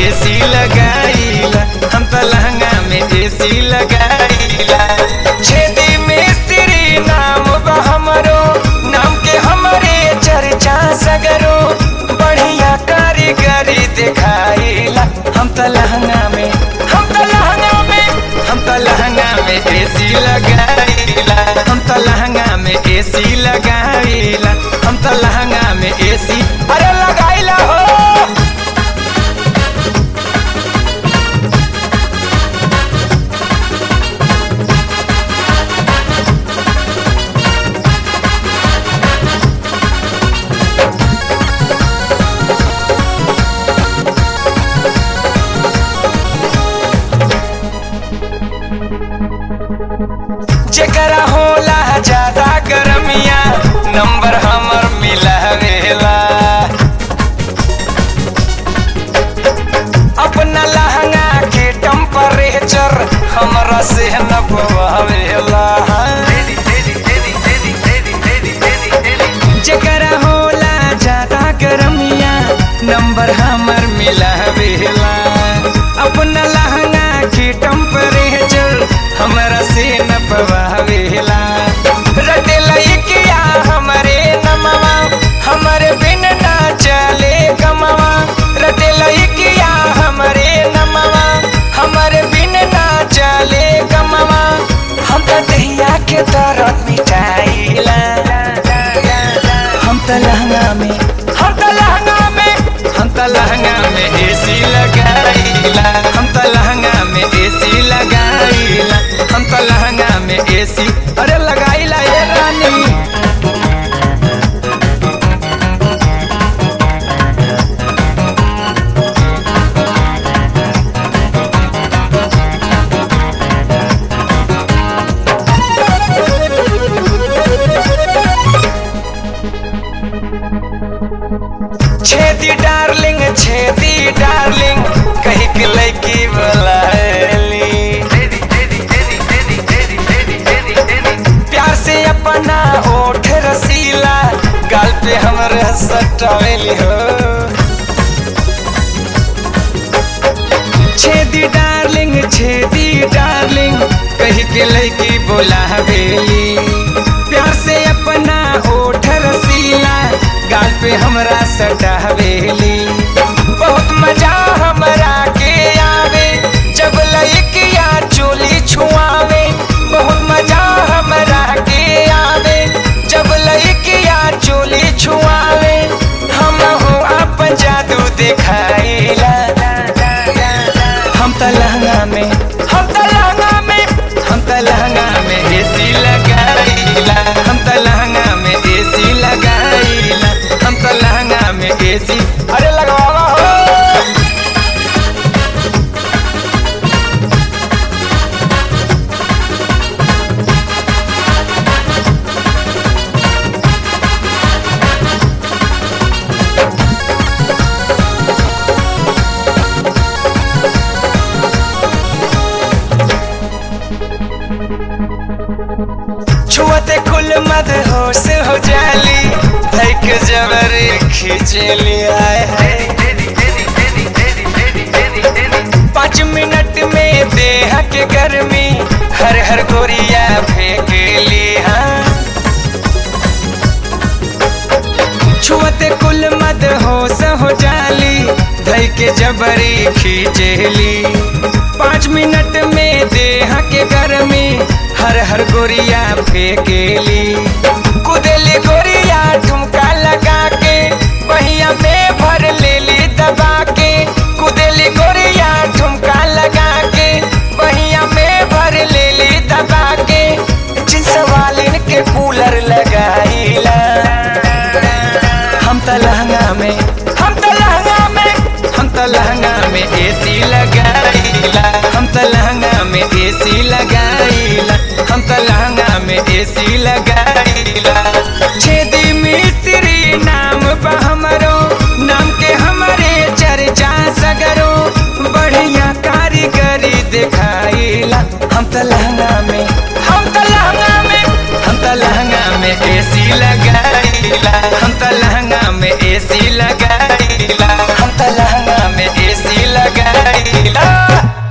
AC लगाईला हम तो लहंगा में एसी लगाईला छेदी मिस्त्री नाम बा हमरो नाम के हमरे चर्चा सगरो बढ़िया कारीगरी दिखाईला हम तो लहंगा में हम तो लहंगा में हम तो लहंगा में एसी लगाईला हम तो लहंगा में एसी लगाईला हम तो लहंगा में एसी अरे लगाईला हो जेकरा होला ज्यादा गरमिया नंबर हमर मिलावेला अपना लहंगा के टेम्परेचर हमरा से न पवावेला जेकरा होला ज्यादा गरमिया नंबर हमर मिलावेला अपना लहंगा के टेम्परेचर हमरा से न पवावेला रटेला किया हमरे नमवा हमरे बिन ना चले गमवा रटेला किया हमरे नमवा हमरे बिन ना चले गमवा हम तो दहिया के दर्द मिटाइला हम तो लहंगा में हम तो लहंगा में हम तो लहंगा में एसी लगाईला हम तो लहंगा में एसी लगाईला हम तो लहंगा में एसी अरे लगाईला ये रानी छेदी डार्लिंग छेदी डार्लिंग कही के लड़की बुलाली प्यार से अपना ओठ रसीला गाल पे हमरे सटावेली हो छेदी डार्लिंग छेदी डार्लिंग कही के लड़की बुलावेली प्यार से अपना ओठ रसीला गाल पे हमरा सटावेली बहुत मजा हमरा के आवे जब लइकिया चोली छुआवे बहुत मजा हमरा के आवे जब लइकिया चोली छुआवे हम हो अपन जादू दिखाइला हम तो लहंगा में हम तो लहंगा में हम तो लहंगा में एसी लगाईला हम तो लहंगा में एसी लगाईला हम तो लहंगा में एसी अरे लगवावा हो छुअते कुल मद होश हो जाली धैक जबर खींचली आए है पाँच मिनट में देह के गर्मी हर हर गोरिया फेंक ली हाँ छुअते कुल मद होश हो जाली धई के जबरी खींचली पाँच मिनट में देह के गर्मी हर हर गोरिया फेंकेली कुदेली गोरिया ठुमका लगा के बहिया में भर लेली दबा के कुदेली गोरिया ठुमका लगा के बहिया में भर लेली दबा के जिस वालिन के कूलर लगाईला हम तो लहंगा में हम तो लहंगा में हम तो लहंगा में एसी लगाईला हम तो लहंगा में एसी लगाईला हम तो लहंगा में एसी लगाईला छेदी मिस्त्री नाम बा हमरो नाम के हमरे चर्चा सगरो बढ़िया कारीगरी दिखाईला हम तो लहंगा में हम तो लहंगा में हम तो लहंगा में एसी लगाईला हम तो लहंगा में एसी लगाईला हम तो लहंगा में में एसी लगाईला